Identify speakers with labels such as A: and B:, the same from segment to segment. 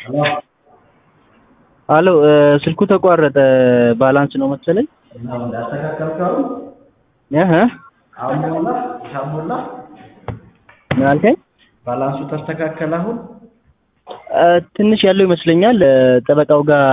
A: አሎ ስልኩ ተቋረጠ ባላንስ ነው መሰለኝ
B: ነው እንዳስተካከልከው
A: እህ
B: አሁን ሞላ ሂሳብ ሞላ
A: ምን አልከኝ?
B: ባላንሱ ተስተካከለ አሁን
A: እ ትንሽ ያለው ይመስለኛል እ ጠበቃው ጋር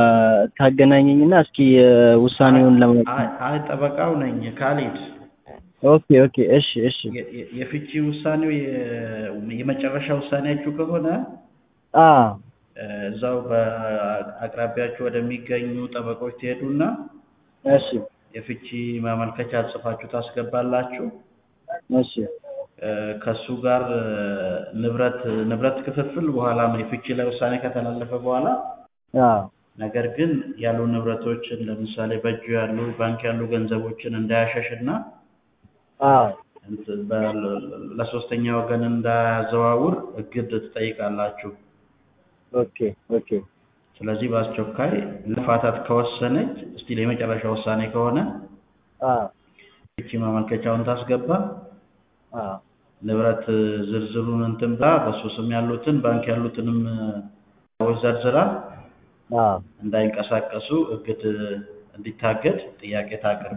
A: ታገናኘኝና እስኪ እ ውሳኔውን ለማወቅ
B: አይ አይ ጠበቃው ነኝ ካሊድ
A: ኦኬ ኦኬ እሺ እሺ
B: የ- የ- የፍቺ ውሳኔው የ- የመጨረሻ ውሳኔያችሁ ከሆነ
A: አ
B: እ እዛው በአቅራቢያችሁ ወደሚገኙ ጠበቆች ትሄዱና
A: እሺ
B: የፍቺ ማመልከቻ ጽፋችሁ ታስገባላችሁ።
A: እሺ
B: እ ከሱ ጋር እ ንብረት ንብረት ክፍፍል በኋላ የፍቺ ላይ ውሳኔ ከተላለፈ በኋላ
A: አ
B: ነገር ግን ያሉ ንብረቶችን ለምሳሌ በእጁ ያሉ ባንክ ያሉ ገንዘቦችን እንዳያሸሽና
A: አ
B: እንትን በ- ለሶስተኛ ወገን እንዳያዘዋውር እግድ ትጠይቃላችሁ።
A: ኦኬ ኦኬ
B: ስለዚህ በአስቸኳይ ለፋታት ከወሰነች እስቲል የመጨረሻ ውሳኔ ከሆነ
A: አ
B: ፍቺ ማመልከቻውን ታስገባ።
A: አ
B: ንብረት ዝርዝሩን እንትን ብላ በሱ ስም ያሉትን ባንክ ያሉትንም ሰዎች ዘርዝራ
A: አ
B: እንዳይንቀሳቀሱ እግድ እንዲታገድ ጥያቄ ታቅርብ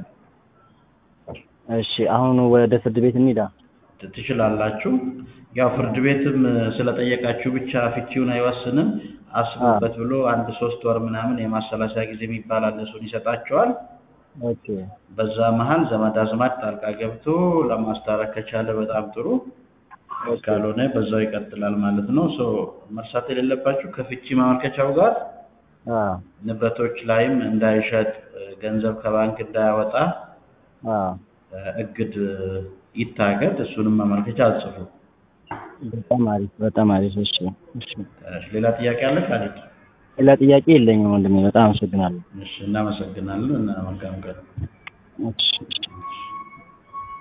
A: እሺ አሁን ወደ ፍርድ ቤት እንሂዳ።
B: ት- ትችላላችሁ። ያው ፍርድ ቤትም ስለጠየቃችሁ ብቻ ፍቺውን አይወስንም። አስቡበት ብሎ አንድ ሶስት ወር ምናምን የማሰላሰያ ጊዜ የሚባል አለ፣ እሱን ይሰጣቸዋል።
A: ኦኬ
B: በዛ መሀል ዘመድ አዝማድ ጣልቃ ገብቶ ለማስታረቅ ከቻለ በጣም ጥሩ፣ ካልሆነ በዛው ይቀጥላል ማለት ነው። ሶ መርሳት የሌለባችሁ ከፍቺ ማመልከቻው ጋር
A: አ
B: ንብረቶች ላይም እንዳይሸጥ፣ ገንዘብ ከባንክ እንዳያወጣ
A: አ
B: እግድ ይታገድ። እሱንም ማመልከቻ አጽፉ።
A: በጣም አሪፍ በጣም አሪፍ። እሺ እሺ
B: እሺ፣ ሌላ ጥያቄ አለ ካሊድ?
A: ሌላ ጥያቄ የለኝም ወንድሜ፣ በጣም አመሰግናለሁ።
B: እሺ፣ እናመሰግናለን እና መልካም ቀን።
A: እሺ እሺ